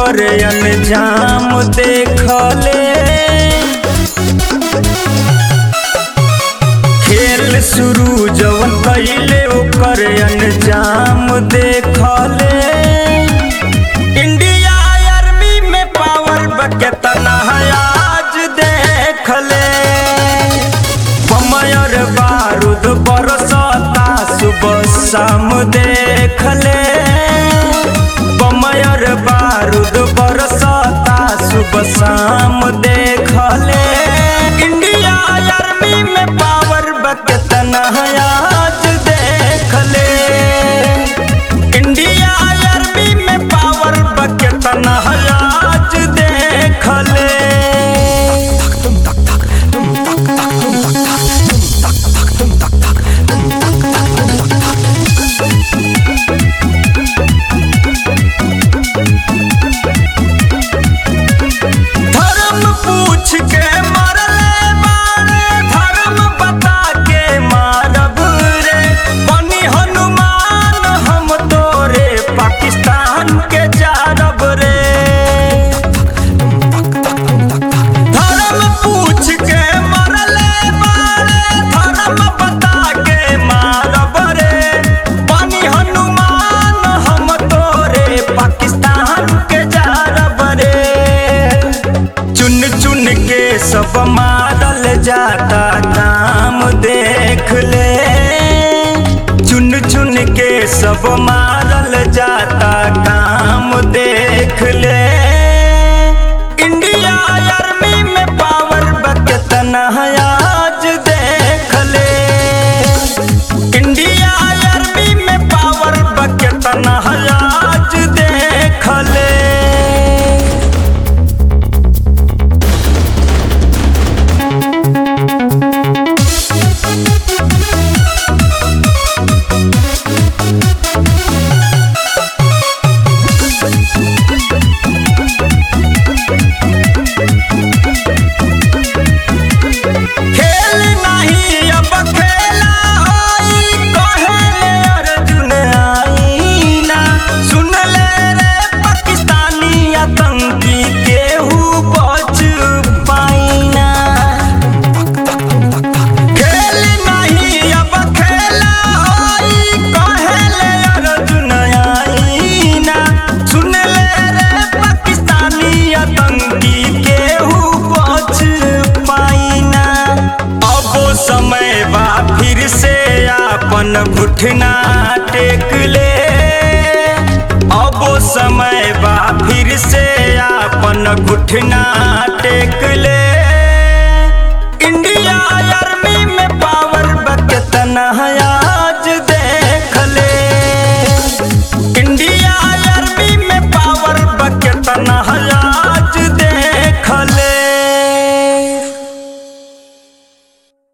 ओकर अंजाम देखले खेल शुरू जवन कैले ओकर अंजाम देखले इंडिया आर्मी में पावर बकेतना आज देखले पमयर बारूद बरसता सुबह शाम देखले पमयर बारूद बरसता सुबह शाम देखले इंडिया आर्मी में पावर बकेतना आज देखले इंडिया आर्मी में पावर बकेतना आज देखले धर्म पूछ के मरले बारे धर्म बता के मारब रे बनी हनुमान हम तोरे पाकिस्तान के जारब रे धर्म पूछ के मरले बारे धर्म बता के मारब रे बनी हनुमान हम तोरे पाकिस्तान के जारब रे चुन चुन के सब मारल जाता काम देख ले चुन चुन के सब मारल जाता काम देख ले इंडिया आर्मी में पावर बकेतना आज देख ले इंडिया आर्मी में पावर बकेतना आज देख ले खेल नहीं अब खेला होई कहेले अर्जुन आईना सुन ले रे पाकिस्तानी आतंकी केहू बच पाईना खेल नहीं अब खेला होई कहेले अर्जुन आईना सुन ले रे पाकिस्तानी आतंकी केहू बच पाईना अब समय बा फिर से आपन घुटना टेक ले अब समय बा फिर से आपन घुटना टेक ले इंडिया आर्मी में पावर बकेतना है